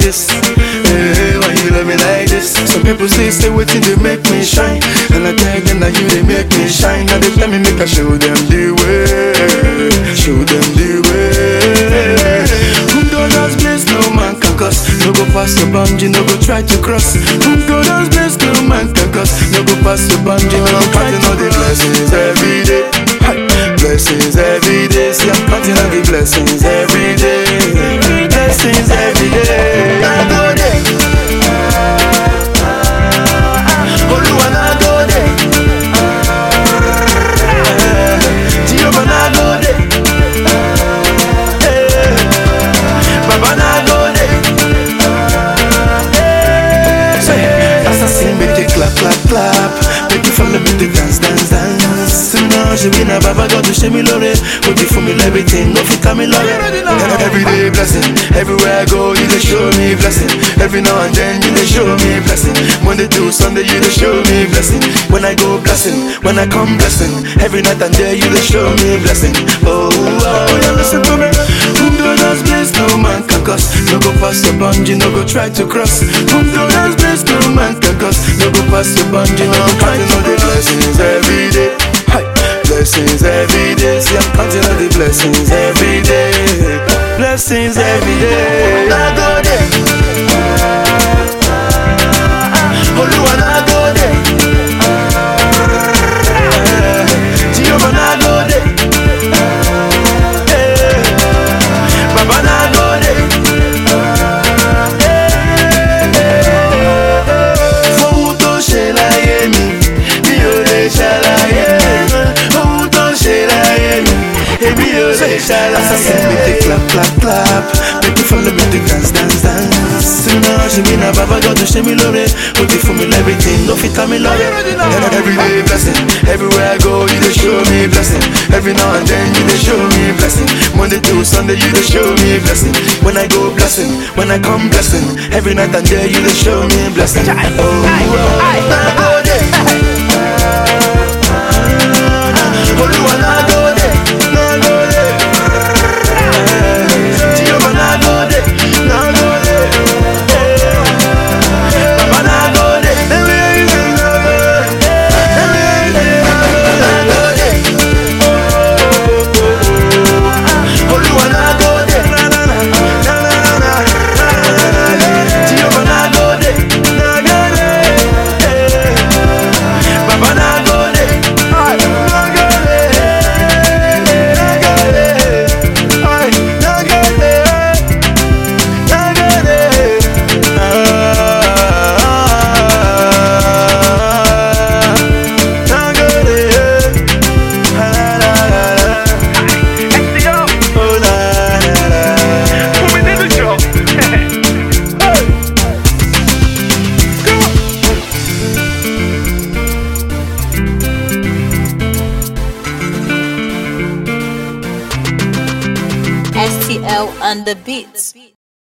this? Hey, why you love me like this? Some people say, stay waiting, they make me shine. And I tell them that you, they make me shine. Now they tell me, make I show them the way. Show them the way. Whom God has blessed, no man can curse. No go pass your boundary, no go try to cross. Whom God has blessed, no man can curse. No go pass your boundary, no go try to know the blessings every day. Hi. Blessings every day. See, I'm counting on the blessings every day. Blessings every day. I go there. Oluwa na go there. Jehovah na go there. Eh. Baba na go there. Say, as I sing, make you clap, clap, clap. Make you follow me to dance, dance, dance. So now she be na Baba God to show me love it. Put it for me everything, no fit me love it. Every day blessing, everywhere I go, you dey show me blessing. Every now and then you dey show me blessing. Monday to Sunday you dey show me blessing. When I go blessing, when I come blessing. Every night and day you dey show me blessing. Oh, oh, yeah, listen to me. Whom God has blessed, no man can curse. No go pass your boundary, no go try to cross. Whom God has blessed, no man can curse. No go pass your boundary, no go try to know the blessings every day. Hi. Blessings every day. See, I'm counting on the blessings every day. Blessings every day. I go there. Oluwa na go there. Jehovah na go there. Eh. Baba na go there. Fóun tó ṣe láyé mi, mi ò lè ṣàlàyé. Ohun tó ṣe láyé mi, èmi ò lè ṣàlàyé. Make they clap, clap, clap. Make you follow me to dance, dance, dance. See now, she be na Baba God to show me love it. Put it for me everything, no fit me love it. Every day blessing, everywhere I go, you dey show me blessing. Every now and then you dey show me blessing. Monday to Sunday you dey show me blessing. When I go blessing, when I come blessing. Every night and day you dey show me blessing. Oh, oh, na go there. Oluwa na go there, na go there. Jehovah na go there, na go there. Baba na go there, everything na go there, everything na go there. Oluwa na go there, na na na, na na na na. Jehovah na go there, na go there. Baba na go there, na go there, na go there, ay, na go there, na go there. Ah, na go there. Ah, la, la, la. Oh, la, la, la. STL on the beats.